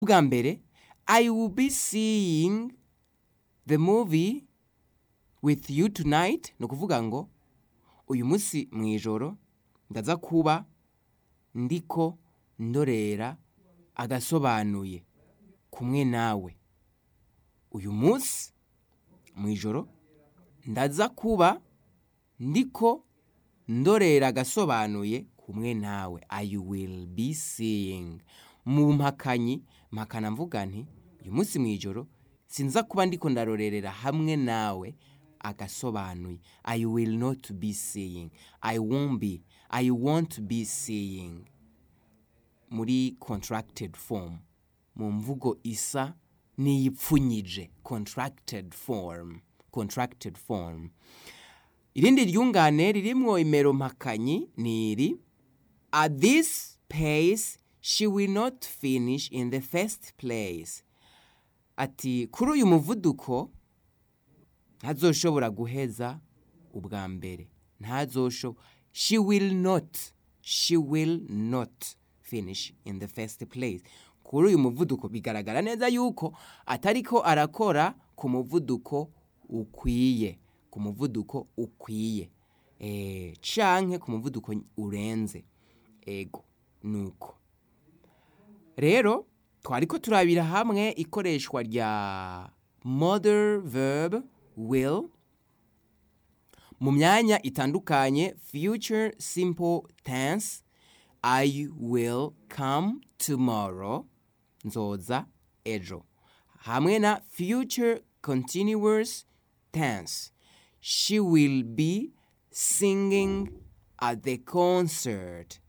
bwa mbere i will be seeing the movie with you tonight ni ukuvuga ngo uyu munsi mu ijoro ndaza kuba ndiko ndorera agasobanuye kumwe nawe uyu munsi mu ijoro ndaza kuba ndiko ndorera agasobanuye kumwe nawe i will be seeing mu mpakanyi mpakana mvuga nti uyu munsi mu ijoro sinza kuba ndiko ndarorerera hamwe nawe agasobanuye i will not be seeing i won't be i won't be seeing muri contracted form mu mvugo isa n'iyipfunyije contracted form contracted form irindi ryungane ririmwo imero mpakanyi ni iri at this pace she will not finish in the first place ati kuri uyu muvuduko ntazoshobora guheza ubwa mbere ntazoshobora she will not she will not finish in the first place kuri uyu muvuduko bigaragara neza yuko atariko arakora ku muvuduko ukwiye ku muvuduko ukwiye eh canke ku muvuduko urenze ego nuko rero twariko turabira hamwe ikoreshwa rya model verb will mu myanya itandukanye future simple tense i will come tomorrow nzoza ejo hamwe na future continuous tense she will be singing at the concert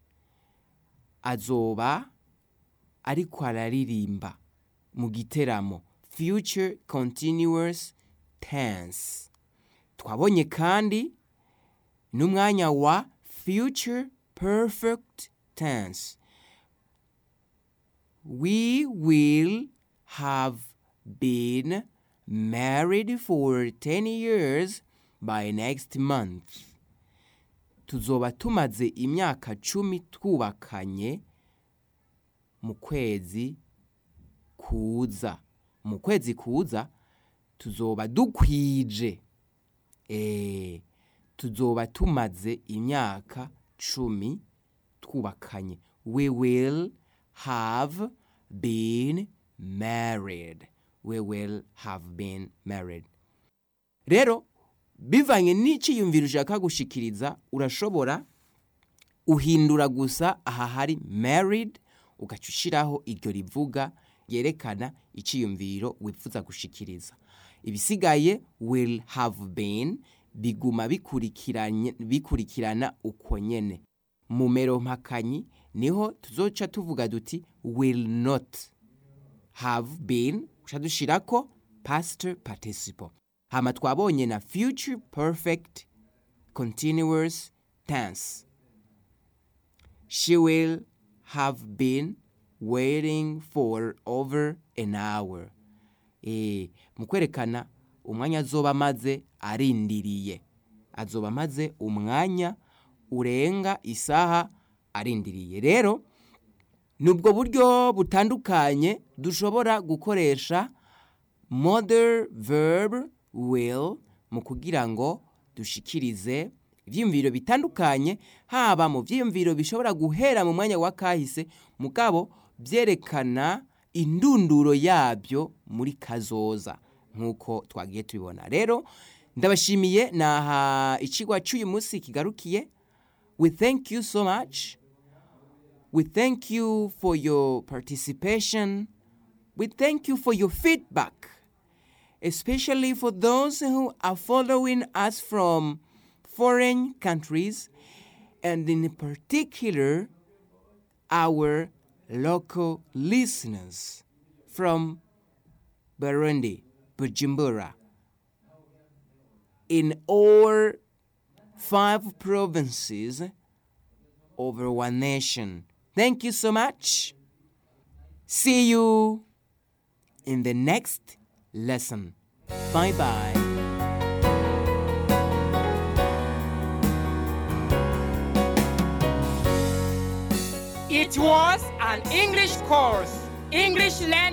azoba ariko araririmba mu giteramo future continuous tense twabonye kandi n'umwanya wa future perfect tense we will have been married for 10 years by next month tuzoba tumaze imyaka cumi twubakanye mu kwezi kuza mu kwezi kuza tuzoba dukwije eh tuzoba tumaze imyaka cumi twubakanye we will have been married we will have been married rero bivanye n'iciyumviro ushaka gushikiriza urashobora uhindura gusa aha hari married ugaca ushiraho iryo rivuga ryerekana iciyumviro wifuza gushikiriza ibisigaye will have been biguma bikurikiranye bikurikirana uko nyene mu mero mpakanyi niho tuzoca tuvuga duti will not have been uca dushirako past participle hama twabonye na future perfect continuous tense she will have been waiting for over an hour eh mu kwerekana umwanya azoba amaze arindiriye azoba amaze umwanya urenga isaha arindiriye rero nubwo buryo butandukanye dushobora gukoresha model verb will mu kugira ngo dushikirize ivyiyumviro bitandukanye haba mu vyiyumviro bishobora guhera mu mwanya wa kahise mugabo vyerekana indunduro yabyo muri kazoza nk'uko twagiye tubibona rero ndabashimiye naha icigwa cy'uyu munsi kigarukiye we thank you so much we thank you for your participation we thank you for your feedback especially for those who are following us from foreign countries and in particular our local listeners from Burundi, Bujumbura, in all five provinces over one nation. Thank you so much. See you in the next lesson. Bye bye. It was an English course English Learning